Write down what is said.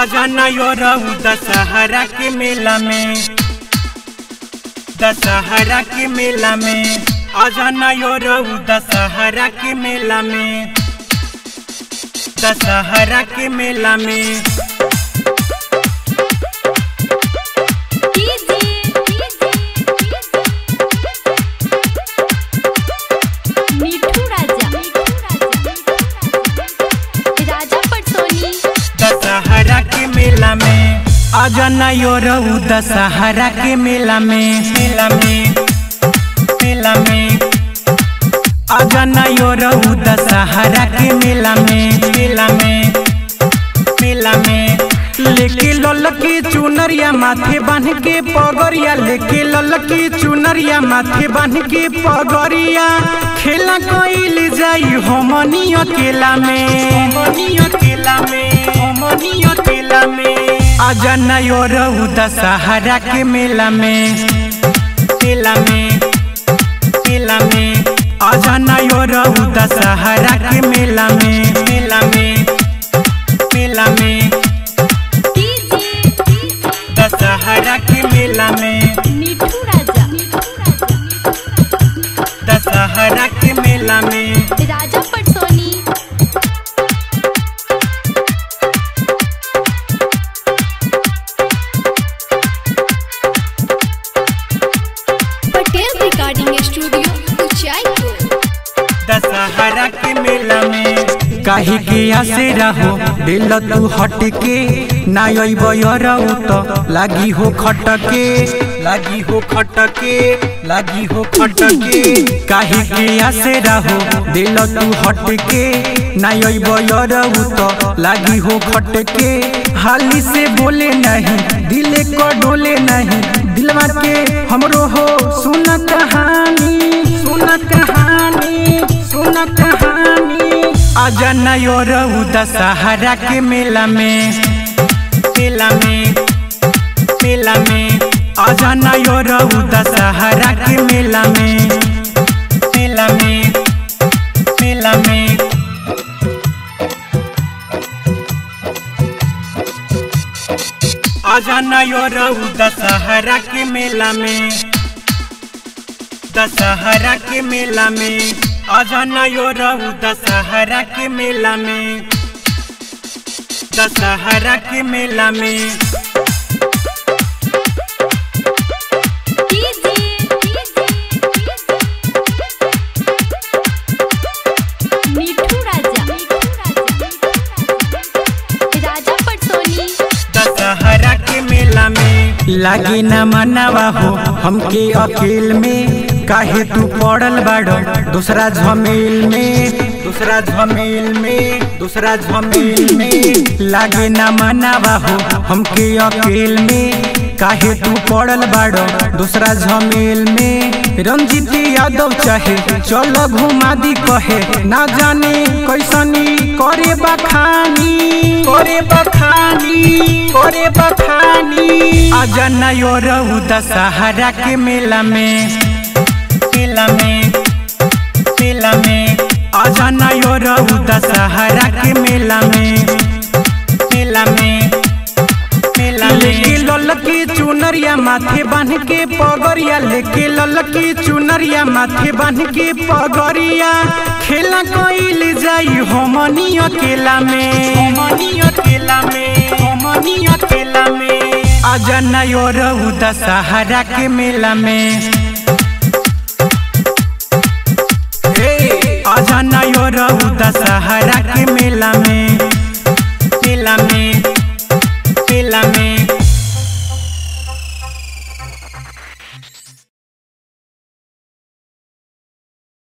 आजा ना यो रहू दशहरा के मेला में दशहरा के मेला में आजा ना यो रहू दशहरा के मेला में दशहरा के मेला में मिठू राजा राजा पटसोनी दशहरा के मेला में आजा ना यो रहू दशहरा के मेला में मेला में मेला में आजा ना यो रहू दशहरा के मेला में मेला में मेला में लेके ललकी चुनरिया माथे बांध के पगरिया लेके ललकी चुनरिया माथे बांध के पगरिया खेला कइल जाई हमनी अकेला में हमनी अकेला में हमनी अकेला में आजा ना यो रहू दशहरा के मेला में मेला में मेला में आजा ना यो रहू दशहरा के मेला में मेला में मेला में दशहरा के मेला में मिठू राजा दशहरा के मेला में राजा पटसोनी पटेल रिकॉर्डिंग स्टूडियो उचाईपुर दशहरा के मेला में काहे के आसे रहो दिल तू हट के ना रहू तो लागी हो खटके लागी हो खटके लागी हो खटके काहे के आसे रहो दिल तू हट के ना रहू तो लागी हो खटके हाली से बोले नहीं दिल को डोले नहीं दिलवा के हमरो हो सुन कहानी सुन कहानी सुन कहानी आजा नयो रहू दशहरा के मेला में मेला में मेला में आजा नयो रहू दशहरा के मेला में मेला में मेला में आजा नयो रहू दशहरा के मेला में दशहरा के मेला में आजा नयो रहू दशहरा के मेला में दशहरा के मेला में मिठू राजा राजा पटसोनी दशहरा के मेला में लागे न मनावा हो हमके अकेल में काहे तू पड़ल बाड़ो दूसरा झमेल में दूसरा झमेल में दूसरा झमेल में लागे न मनावा हो हमके अकेल में काहे तू पड़ल बाड़ो दूसरा झमेल में रंजीत यादव चाहे चल घुमा दी कहे ना जाने कैसनी करे बखानी करे बखानी करे बखानी आजा नयो रहू दशहरा के मेला में मेला में मेला में आजा नयो रहू दशहरा के मेला में मेला में मेला लेके ललकी चुनरिया माथे बांध के पगरिया लेके ललकी चुनरिया माथे बांध के पगरिया खेला कइल जाई हमनी अकेला में हमनी अकेला में हमनी अकेला में आजा नयो रहू दशहरा के मेला में हे, आजा नयो रहू दशहरा के मेला में मेला में मेला में